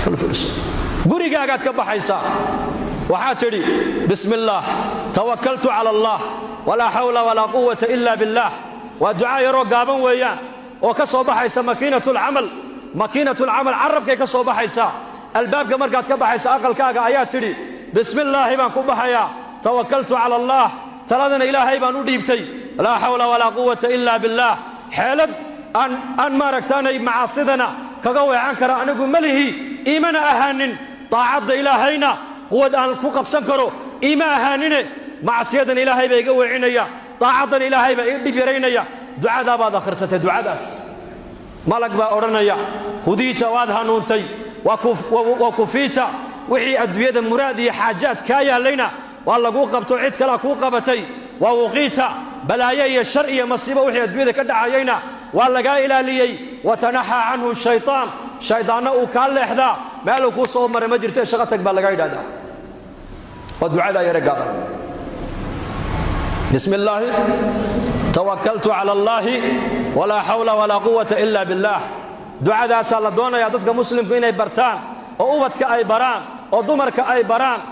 gurigaagaad ka baxaysaa waxaad tidhi bismi illaah tawakaltu cala allah walaa xawla walaa quwata ila billaah waa ducaa yaroo gaaban weeyaan oo ka soo baxaysa makiinatulcamal makiinatulcamal carabkay ka soo baxaysaa albaabka markaad ka baxaysa aqalkaaga ayaa tidhi bismillaahi baan ku baxayaa tawakaltu cala allaah taladana ilaahay baan u dhiibtay laa xawla walaa quwata ila billaah xeelad aan maaragtaanay macaasidana kaga weecan kara anigu malihi iimana ahaanin daacadda ilaahayna quwad aan ku qabsan karo iima ahaanine macsiyadan ilaahay baa iga weecinaya daacaddan ilaahay baa ii dhib yaraynaya ducadaa baad akhrisatay ducadaas malag baa odhanaya hudiita waad hanuuntay waa kufiita wixii adduunyada muraad iyo xaajaad kaa yaallayna waa laguu qabto cid kalea kuu qabatay waa wuqiita balaayo iyo shar iyo masiibo wixii adduunyada ka dhacayayna waa lagaa ilaaliyey watanaxaa canhu shaytaan shaydaanna uu kaa leexdaa meeluu kuu soo maray ma jirtee shaqo tag baa lagaa yidhahdaa waa ducadaa yare gaaban bismi illaahi tawakaltu cala allaahi walaa xawla walaa quwata ila billaah ducadaasaa la doonayaa dadka muslimku inay bartaan oo ubadka ay baraan oo dumarka ay baraan